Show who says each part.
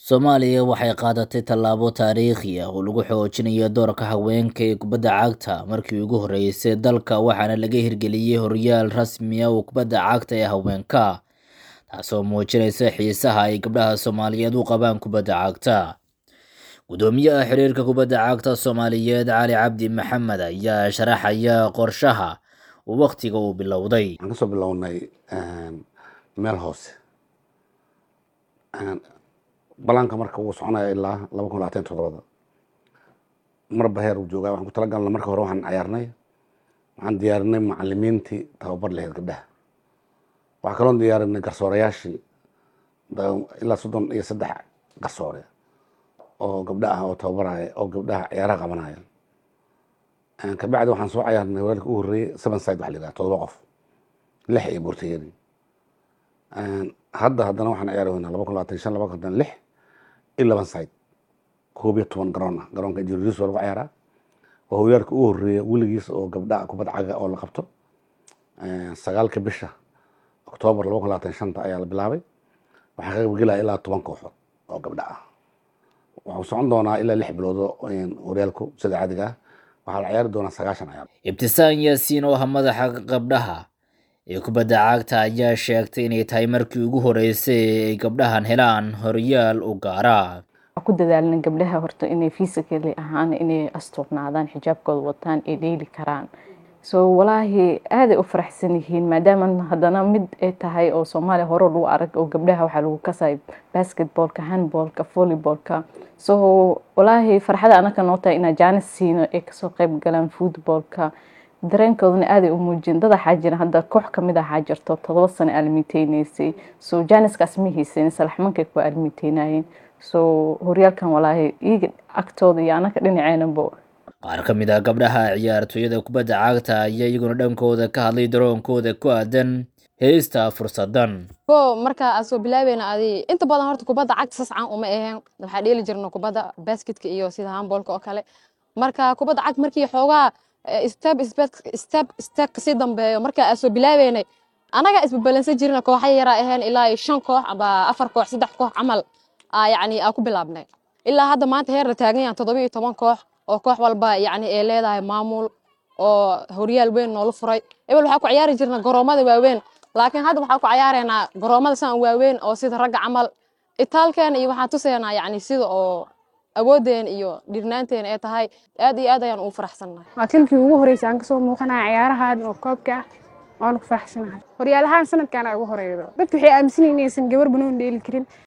Speaker 1: Soomaaliya waxay qaadatay tallaabo taariikhi ah oo lagu xoojinayo doorka haweenka ee kubadda cagta markii ugu horeysay dalka waxaana laga hirgeliyay horyaal rasmi ah oo kubadda cagta ee haweenka, taasoo muujinaysa xiisaha ay gabdhaha Soomaaliyeed u qabaan kubadda cagta. Guddoomiyaha xiriirka kubadda cagta Soomaaliyeed Cali Cabdi Maxamed ayaa sharaxaya qorshaha uu waqtiga u bilowday.
Speaker 2: waxaan kasoo bilownay meel hoose balaanka marka wuu soconaya ilaa laba kun labaatan todobada marba heer uu joogaa waxaan ku talagalnay marka hore waxaan cayaarnay waxaan diyaarinay macalimiintii tababar lahayd gabdhaha waxaa kaloon diyaarinay garsoorayaashii ilaa soddon iyo saddex garsoore oo gabdha ah oo tababaraya oo gabdhaha ciyaaraha qabanaya kabacdi waxaan soo cayaarnay weelka u horreeyey seven side waxa la yidhaha todoba qof lix iyo boortayeri hadda haddana waxaan ciyaari weynaa laba kun labaatan shan laba kun labaatan lix iyo laban side koob iyo toban garoon ah garoonka injineeriis waa lagu ciyaaraa waa horyaalka ugu horreeya weligiis oo gabdha kubad caga oo la qabto sagaalka bisha oktoobar laba kun labaatan shanta ayaa la bilaabay waxaa ka qaybgelaya ilaa toban kooxood oo gabdha ah waxuu socon doonaa ilaa lix bilood horyaalku sida caadiga ah waxaa la ciyaari doonaa sagaashan ciyaar
Speaker 1: Ibtisaan Yaasiin oo ah madaxa gabdhaha ee kubadda cagta ayaa sheegtay inay tahay markii ugu horeysay ee ay gabdhahan helaan horyaal u gaara.
Speaker 3: ku dadaalna gabdhaha horta inay physically ahaan inay astuurnaadaan xijaabkooda wataan ay dheeli karaan so walaahi aaday u faraxsan yihiin maadaama haddana mid ay tahay oo soomaaliya hore lagu arag oo gabdhaha waxaa lagu kasay basketballka handballka volleybalka so walaahi farxada anaka noo tahay inaa jaanis siino ay kasoo qayb galaan footballka dareenkoodana aaday u muujin dad waxaa jira hadda koox kamid ah waxaa jirto todoba sano aalmiteyneysay so jaaniskaas ma haysan salaxmankay ku aalmiteynayeen so horyaalkan walaahi iyaga agtooda iyo anaka dhinaceynaba
Speaker 1: qaar ka mid ah gabdhaha ciyaartooyada kubadda cagta ayaa iyaguna dhankooda ka hadlay daroonkooda ku aadan heesta fursadan
Speaker 4: ko marka aan soo bilaabeyna adi inta badan horta kubadda cagta sascan uma aheen waxaa dheeli jirna kubadda basketka iyo sida handballka oo kale marka kubadda cagta markii xoogaa step step step kasii dambeeyo marka aan soo bilaabeynay anaga isbabalansan jirna kooxa yaraa aheen ilaa shan koox aba afar koox saddex koox camal yani aan ku bilaabnay ilaa hadda maanta heer la taagan yahan toddoba iyo toban koox oo koox walba yani ay leedahay maamul oo horyaal weyn noola furay ebel waxaa ku ciyaari jirna garoomada waaweyn laakiin hadda waxaa ku ciyaareynaa garoomada saan waaweyn oo sida ragga camal itaalkeena iyo waxaan tusaynaa yani sida oo awoodeen iyo dhirnaanteena ay tahay aad iyo aad ayaan ugu faraxsannahay
Speaker 5: waa kilkii ugu horreysay aan kasoo muuqanaya ciyaarahan oo koobka ah waanu ku faraxsanahay horyaalahaan sanadkan ugu horeeyo dadku waxay aaminsan yihiin inaysan gabar banoon dheeli karin